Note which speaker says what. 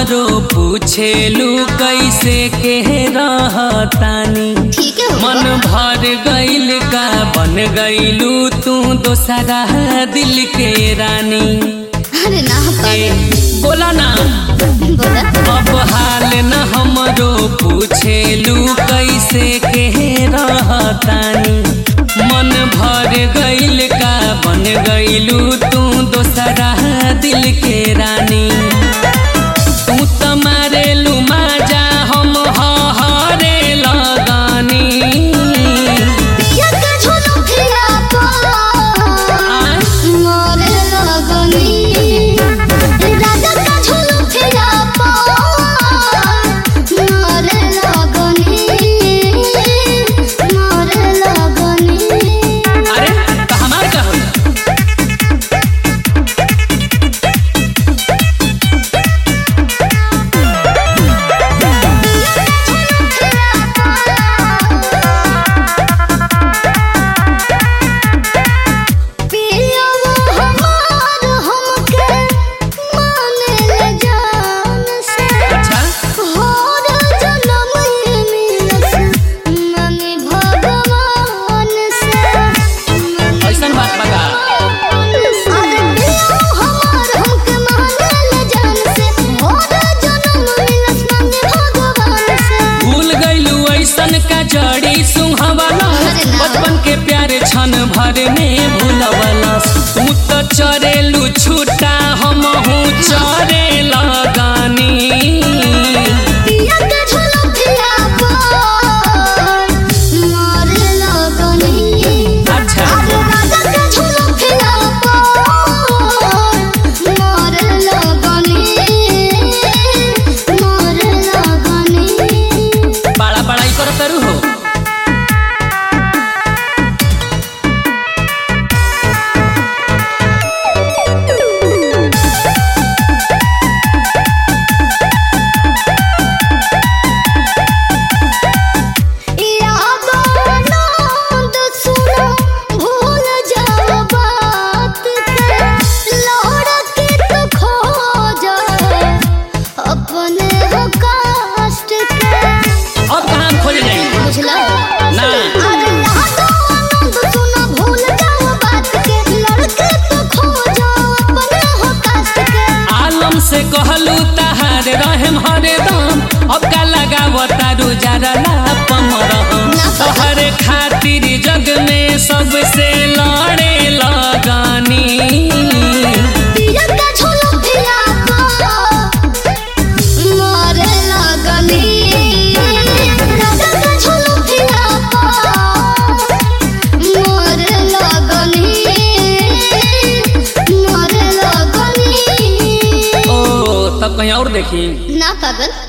Speaker 1: हमरो पूछेलू कैसे के रहतानी
Speaker 2: ठीक है
Speaker 1: मन भर गइल का बन गइलू तू दोसरा दिल के रानी
Speaker 2: अरे ना
Speaker 1: ए,
Speaker 2: पागल
Speaker 1: बोला ना
Speaker 2: बोला
Speaker 1: अब हाल न हमरो पूछेलू कैसे के रहतानी मन भर गइल का बन गइलू तू दोसरा दिल के रानी तू त मारेलू माजा हम हरे लगानी
Speaker 2: पिया का झोलो फिरा पा मोरे लगनी राजा का झोलो फिरा पा मोरे लगनी मोरे लगनी
Speaker 1: अरे त हमार का होला
Speaker 2: पिया हमार हमके माने ले जान से
Speaker 1: अच्छा
Speaker 2: होर जन्म ही मिलस मांगे भगवान से
Speaker 1: ऐसन बात बता
Speaker 2: अरे पिया हमार हमके माने ले जान से होर जन्म मिलस मांगे भगवान से
Speaker 1: भूल गइलू ऐसन का जड़ी सुहावला बचपन के प्यारे क्षण भर में भूलवला तू त चरेलू छूटा हम हूँ चरे लगानी
Speaker 2: पिया के झोलो फिरा पर मारे लगनी
Speaker 1: अच्छा
Speaker 2: अरे राजा के झोलो फिरा पर मारे लगनी मारे लगनी
Speaker 1: बड़ा बड़ाई कर करू हो
Speaker 2: यादों नंद सुनो भूल जाओ बात के लौड़ के तो खो जाए अपने हो कष्ट के
Speaker 1: अब कहाँ खोज जाई
Speaker 2: बुझला
Speaker 1: ना
Speaker 2: अरे यादों नंद सुनो भूल जाओ बात के लौड़ के तो खो जाओ अपने हो कष्ट के
Speaker 1: आलम से कहलू तहार रहम हरदम अब का लगाव तारू जरा लापम रहम तोहर खातिर जग में सबसे लड़े लगानी
Speaker 2: पिया का झोलो फिरा पा मारे लगनी राजा का झोलो फिरा पा मारे लगनी मारे लगनी
Speaker 1: ओ तब कहीं और देखी
Speaker 2: ना पागल